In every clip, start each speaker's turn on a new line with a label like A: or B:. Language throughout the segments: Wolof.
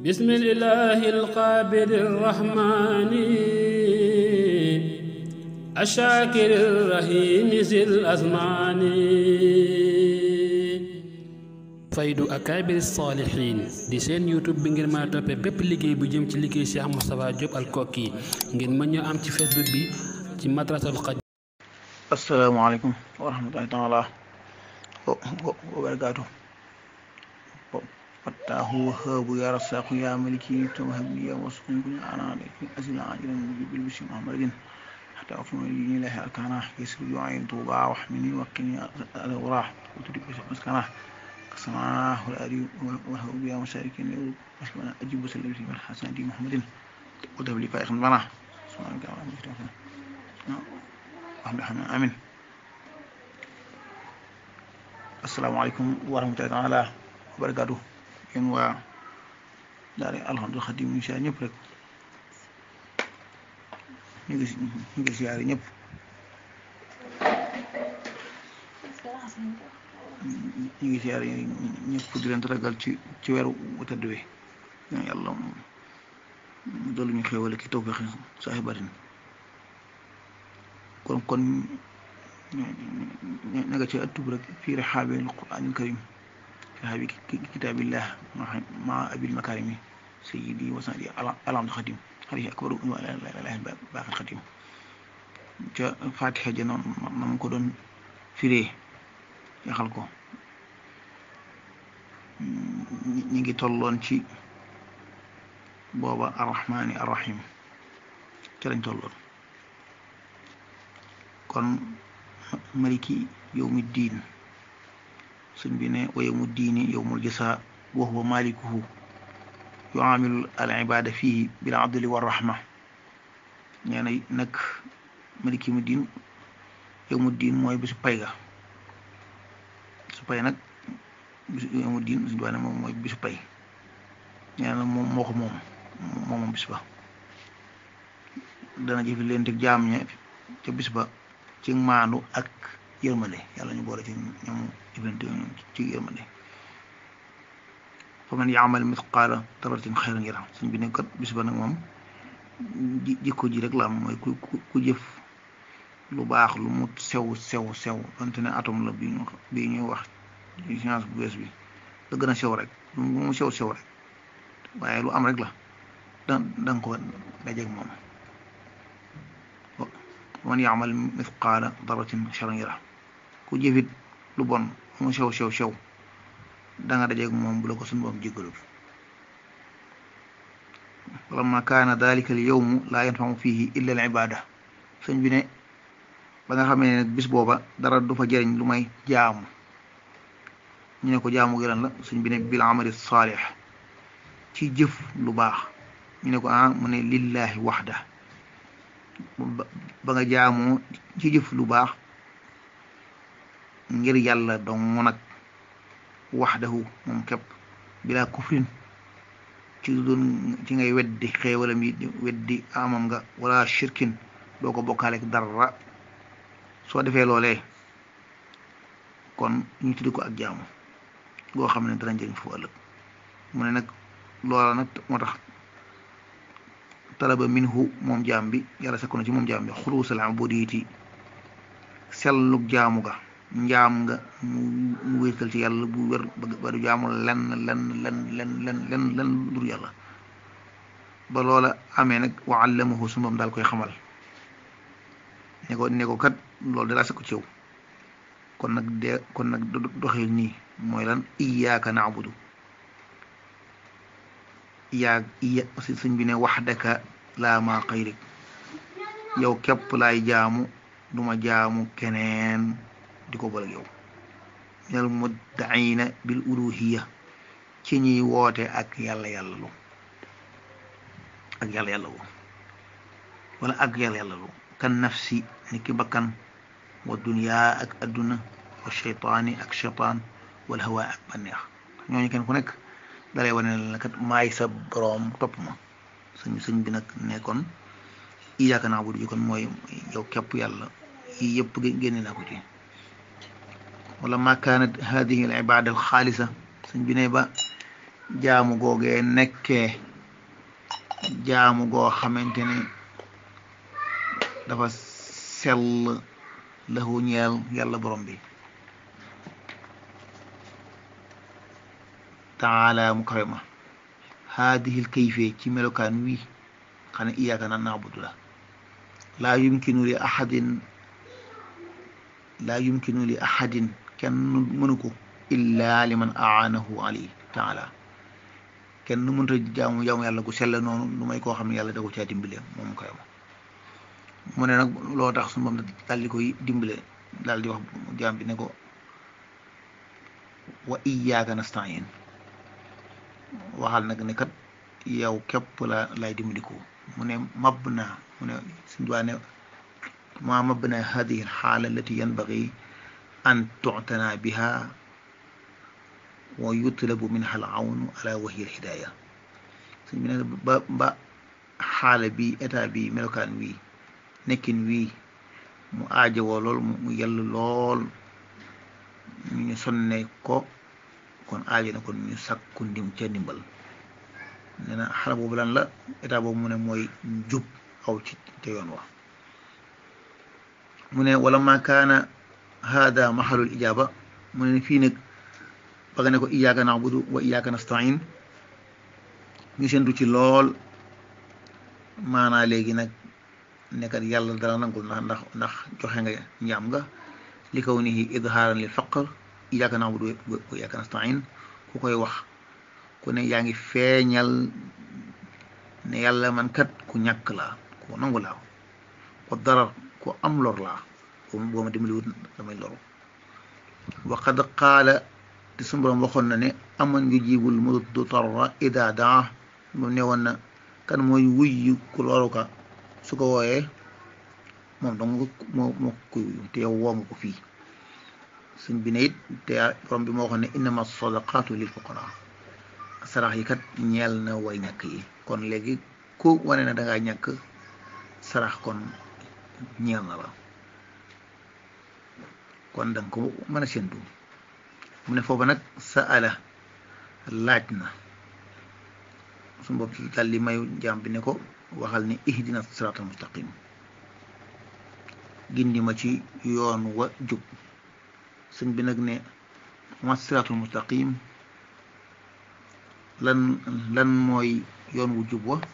A: بسم الإله القابل الرحمن الشاكر الرحيم ذي الأزمان faydu akaabir saalihiin di seen youtube bi ngeen mën a toppee bépp liggéey bu jëm ci liggéey Cheikh Moustapha Diop Al Koki ngeen mën ñoo am ci facebook bi ci madrasatul xaj
B: asalaamaaleykum wa rahmatullahi taala wa barakaatu fattaahu wahaabu ya rasaqu ya maliki tawhabi ya wasqun kun ana alaykum asila ajilan bil bishri muhammadin hatta afuna li ilahi arkana yasir yu'ayin tuba wa hamini wa qini al wara wa tudib maskana كسماه والأري وهو بها مشاركين مثل أجيب سلمتي من حسن دي محمد وده لي فائق بنا سبحانك اللهم وبحمدك الحمد لله آمين السلام عليكم ورحمة الله تعالى وبركاته yéen waa daara alhamdul xadim ñu siyaar ñëpp rek ñu ngi ñu ngi siyaar ñëpp ñu ngi siyaar ñëpp di leen ragal ci ci weeru tëdd wi yàlla doolu ñu xéewale ki tawfeex saaxibatin kon kon ña nga ci ëttub rek fii rihaabi alquraanil karim rihaabi kitaabillah ma abil makarimi sayyidi wa sanadi alhamdu xadim xarit akbaru lahi baaxil xadim ca fatiha ja noonu na mu ko doon firee yaxal ko ñi ngi tolloon ci booba arrahmani arrahim ca lañ tolloon kon maliki yowmi diin suñ bi ne wa yowmu diini yowmul jasa wa huwa malikuhu yuamilu al ibada fihi bil adli wa rahma nee na nag maliki yowmu diin yowmu diin mooy bisu pay ga bisu pay nag bisu yowmu diin suñu doone moom mooy bisu pay nee na moom moo ko moom moom moom bis ba dana jëfi leen teg jaam ña ca bis ba ci maandu ak yërmande yàlla ñu boole ci ñoom jëflante ñoom ci yërmande fa man yaamal mithqaala daratin xayran yara suñ bi ne kat bis ba nag moom jikko ji rek la am mooy ku ku jëf lu baax lu mu sew sew sew donte ne atome la bi ñu bi ñuy wax ci science bu bees bi la gën a sew rek lu mu sew sew rek waaye lu am rek la da danga ko dajeeg moom man yaamal mithqaala daratin xayran yara ku jëfit lu bon mu sew sew sew da nga dajeeg moom bu la ko suñu boom jéggalul walamma kaana dalika al yawmu laa yanfamu fihi illa al ibada sëñ bi ne ba nga xamee ne nag bis booba dara du fa jëriñ lu may jaamu ñu ne ko jaamu gi lan la sëñ bi ne bil amali saalix ci jëf lu baax ñu ne ko ah mu ne lillahi waxda ba nga jaamoo ci jëf lu baax ngir yàlla dong nag waxdahu moom képp bilaa kufrin ci doon ci ngay weddi xéewalam yi weddi amam nga wala shirkin doo ko bokkaaleek dara soo defee loolee kon ñu tuddi ko ak jaamu goo xam ne dana njëriñ fu ëllëg mu ne nag loola nag moo tax talaba minhu moom jaam bi yàlla sakku na ci moom jaam bi xuluusal ubudiyati sellug jaamu ga njaam nga mu wéetal ci yàlla bu wér ba du jaamu lenn lenn lenn lenn lenn lenn lenn dur yàlla ba loola amee nag wa allamahu su moom daal koy xamal ne ko ne ko kat loolu dalaa sakku ci yow kon nag de kon nag doxee nii mooy lan iyaaka naabudu iyaa iya sëñ bi ne waxdaka laa maa xayrik yow képp laay jaamu duma jaamu keneen di ko boole yow minal muddaina bil uluhiya ci ñuy woote ak yàlla yàlla lu ak yàlla yàlla lu wala ak yàlla yàlla lu kan nafsi ni ki bakkan wa duniyaa ak adduna wa cheytaani ak cheytaan wal hawa ak banneex ñooñu kenn ku nekk dalay wane ne kat maay sa boroom topp ma sëñ sëñ bi nag nekkoon iyaaka na'budu ji kon mooy yow képp yàlla yii yëpp génne naa ko ci wala ma kaanat hadihi al ibada al xaalisa sëñ bi ne ba jaamu googee nekkee jaamu goo xamante ne dafa sell lahu ñeel yàlla borom bi taala mu kawe ma haadihil kayfe ci melokaan wi xane iyaaka na naabudu la laa yumkinu li ahadin laa yumkinu li ahadin kenn mënu ko illa liman aanahu alayhi taala kenn mënta jaamu jaamu yàlla gu sell noonu lu may koo xam ne yàlla da ko caa dimbale moom koy ma mu ne nag loo tax su moom daal di koy dimbale daal di wax jaam bi ne ko wa iyyaka nasta'in waxal nag ne kat yow képp la lay dimbaliku mu ne mab naa mu ne suñu duwaa ne ma mab na hadihi alxaala allati yanbagi an tuctana biha wa yutlabu minha alawnu ala wahiya alhidaaya suñ bi ne ba ba xaala bi état bi melokaan wii nekkin wii mu aajowoo lool mu yell lool ñu sonne ko kon aajo na kon ñu sakku ndim ca ndimbal nee na xala boobu lan la état boobu mu ne mooy jub aw ci te yoon wa mu ne wala ma kaana hada mahalul ijaba mu ne fii nag ba nga ne ko iyyaka na'budu wa iyyaka nasta'in ñu sentu ci lool maanaa léegi nag nekkat yàlla dara nangul ndax ndax ndax joxe nga njaam nga li kaw nihi idhaaran lil faqr iyyaka na'budu wa iyyaka nasta'in ku koy wax ku ne yaa ngi feeñal ne yàlla man kat ku ñàkk laa ku nangu laa wa darar ku am lor laa boo ma dimbaliwut damay loru wa qad qaala te suñu borom waxoon na ne aman yujibul mudarra ida daa moom ne woon na kan mooy wuyu ku loru ka su ko wooyee moom dong moo moo koy wuyu te yow woo nga ko fii suñ bi ne it te borom bi moo waxoon ne innama sadaqatu lil fuqara sarax yi kat ñeel na way ñàkk yi kon léegi ku wane na dangaa ñàkk sarax kon ñeel na la kon danga ko mën a séntu mu ne foofu nag sa ala laaj na su bopp ci dal li mayu jaam bi ne ko waxal ne ihdina siraatal mustaqim gindi ma ci yoon wa jub sëñ bi nag ne ma siraatul mustaqim lan lan mooy yoon wu jub wa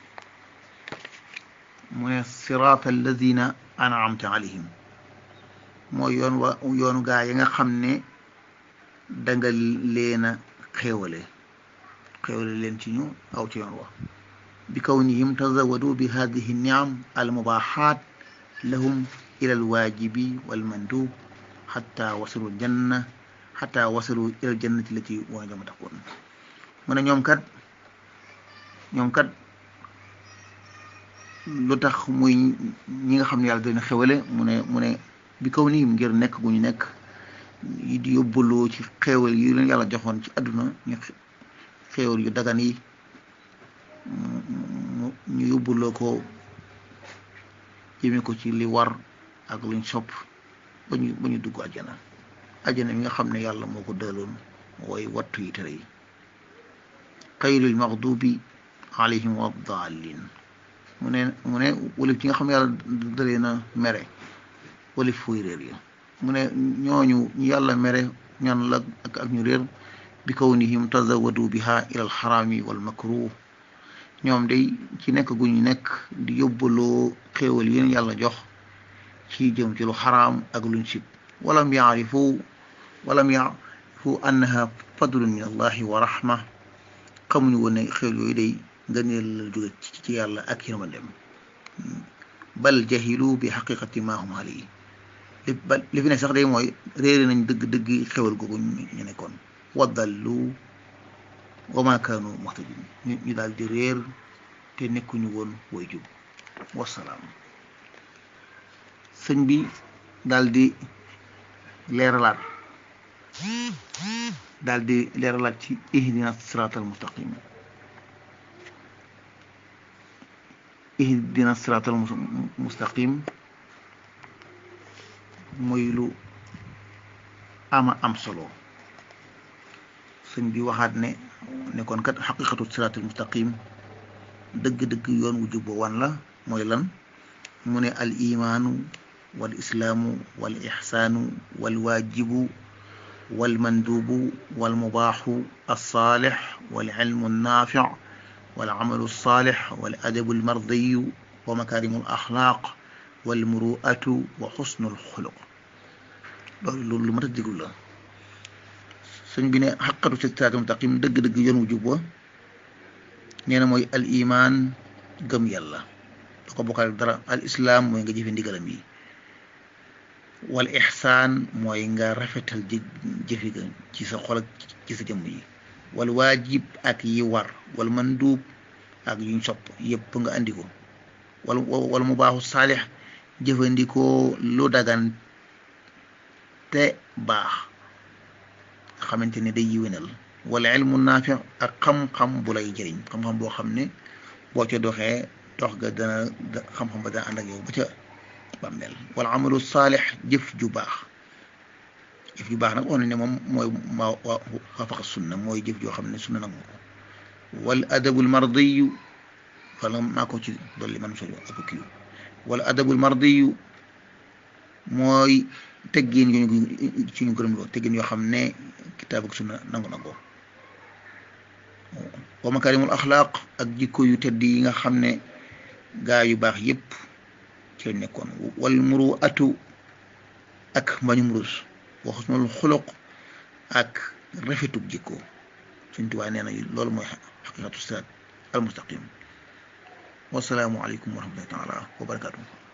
B: mu ne siraata alladina an'amta alayhim mooy yoon wa yoonu gaa yi nga xam ne danga leen a xéewale xéewale leen ci ñu aw ci yoon wa bi kawnihim tazawadu bi hadihi niam almubaxaat lahum ila alwaajibi walmandub xata wasalu janna xata wasalu ila aljannati lati wa jama takun mu ne ñoom kat ñoom kat lu tax muy ñi nga xam ne yàlla dina xewale mu ne mu ne bi kaw nii ngir nekk gu ñu nekk di yóbbaloo ci xéewal yi leen yàlla joxoon ci àdduna ñu xéewal yu dagan yi ñu yóbbaloo ko jëme ko ci li war ak luñ sopp ba ñu ba ñu dugg àjjana àjjana mi nga xam ne yàlla moo ko dëloon wooy wattu yi tere yi xayril maxdubi alayhim wa daalin mu ne mu ne walif ci nga xam ne yàlla dalee na mere walif fuy réer yi mu ne ñooñu ñu yàlla mere ñan la ak ak ñu réer bi kawnihim tazawadu biha ila alxaraami wal makruh ñoom day ci nekk gu ñu nekk di yóbbaloo xéewal yéen yàlla jox ci jëm ci lu xaraam ak luñ sib walam yaarifu walam yaarifu annaha fadlun min allahi wa rahma xamuñu woon ne xéewal yooyu day ngëneel la jóge ci yàlla ak yërmandem bal jahilu bi xaqiqati ma hum alayhi li ba li fi ne sax day mooy réere nañ dëgg-dëgg xewal googu ñu nekkoon waddallu wa ma kaanu muhtadin ñu daal di réer te nekkuñu woon woy jub wasalaam sëñ bi daal di leeralaat daal di leeralaat ci ihdina siraatal mustaqim ihdina siraatal mustaqim mooy lu ama am solo sëñ bi waxaat ne ne kon kat xaqiqatu siraatul mustaqim dëgg-dëgg yoon wu jub wan la mooy lan mu ne al imaanu wal islaamu wal ixsaanu wal waajibu wal manduubu wal mubaaxu alsaalix wal ilmu naafic wal amalu saalix wal adabu almardiyu wa makaarimu al axlaaq wal muruatu wa xusnu alxuluq loolu loolu lu mat a diglu la sëñ bi ne xaqatu siraatul mustaqim dëgg-dëgg yoon wu jub wa nee na mooy al iman gëm yàlla da ko bokkal dara al islaam mooy nga jëfe ndigalam yi wal ixsaan mooy nga rafetal jë jëfi ga ci sa xol ak ci sa jëmm yi wal waajib ak yi war wal manduub ak yuñ sopp yëpp nga andi ko wal wal mu baaxu saalix jëfandikoo lu dagan te baax nga xamante ne day yiwénal wala ilmu naafi ak xam-xam bu lay jëriñ xam-xam boo xam ne boo ca doxee dox ga dana xam-xam ba dana ànd ak yow ba ca bàmmeel wala amalu saalix jëf ju baax jëf ju baax nag wax ne moom mooy ma waafaqa sunna mooy jëf joo xam ne sunna nag ko wal adabul mardiyu wala maa ko ci dolli man sori ak kiiw wala adabul mardiyu mooy teggin yu ñu ci ñu gërëm loo teggin yoo xam ne kitaab ak sunna nangu na ko wa makarimul axlaaq ak jikko yu tedd yi nga xam ne gaa yu baax yépp ci lañ nekkoon wal muru atu ak mbañum rus wa xusnul xuluq ak rafetug jikko suñ tubaab nee na loolu mooy xaqiqatu siraat al mustaqim wasalaamu aleykum wa rahmatullahi taala wa barakatuh